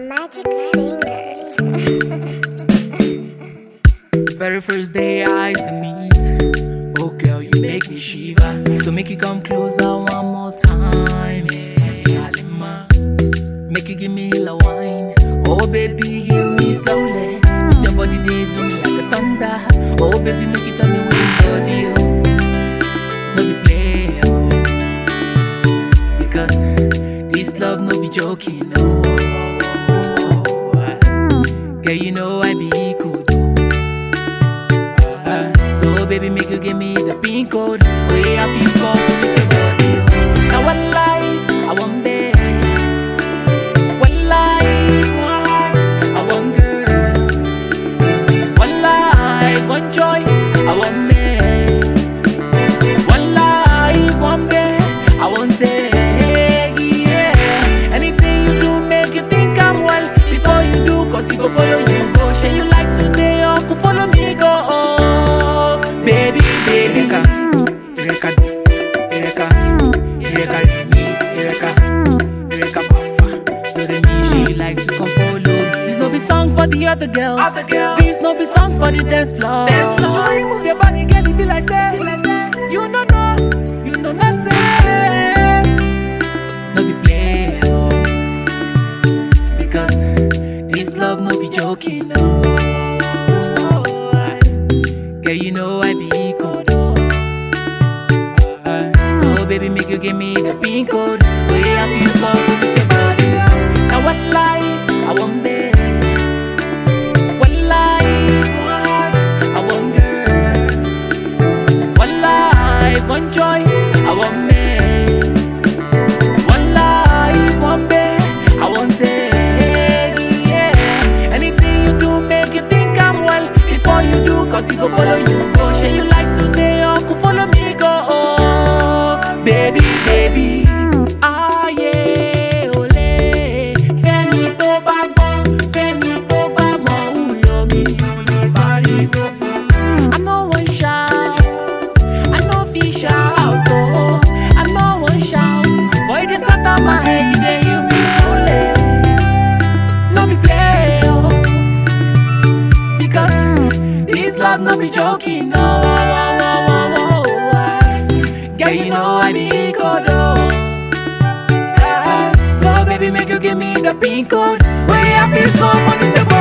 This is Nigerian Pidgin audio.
Magic fingers. Very first day I used to meet. Oh girl, you make me shiver. So make you come closer one more time. Yeah, Alima. Make you give me a wine. Oh baby, give me slowly. This your body they do me like a thunder. Oh baby, make you tell me what is body. Oh. No be play. Oh. Because this love no be joking. No. Girl, you know I be good. Uh, so baby, make you give me the pin code. Way I feel small when you say body. Now one life, I want bed. One life, one heart, I want girl. One life, one choice, I want man. One life, one bed, I want take. Yeah. Anything you do, make you think I'm well. Before you do, cause you go follow you go. Shey you like to stay up, go follow me go. Oh, baby, baby. Eureka, Eureka, Eureka, Eureka, Eureka, Eureka, Bafa. Do the me, she like to come follow me. This no be song for the other girls. Other girls. This no be song for the dance floor. Dance floor. You move your body, girl, it be like say, you no know, you know not say. No be play, oh. Because this love no be joking, no. Girl, you know I be good, oh. Uh, So baby, make you give me the pin code. Way I feel slow with this your body. Now one life, I want bed. One life, one heart, I want girl. One life, one choice, I want man. One life, one bed, I want take. Yeah. Anything you do, make you think I'm well. Before you do, cause you go follow you go. Shey you like to stay up, go follow me go. Oh, baby, baby. Ah, yeah, ole. Fẹ́mi tó bá gbọ́, Fẹ́mi tó bá mọ̀, ń lọ mi, ò lè pariwo. I no wan shout, I no fit shout, oh. I no wan shout, but e dey scatter my head, you dey hear me slowly. No be play, oh. Because this love no be joking, no. Girl, you know I be good, oh. Yeah. So baby, make you give me the pin code. Way I feel so on this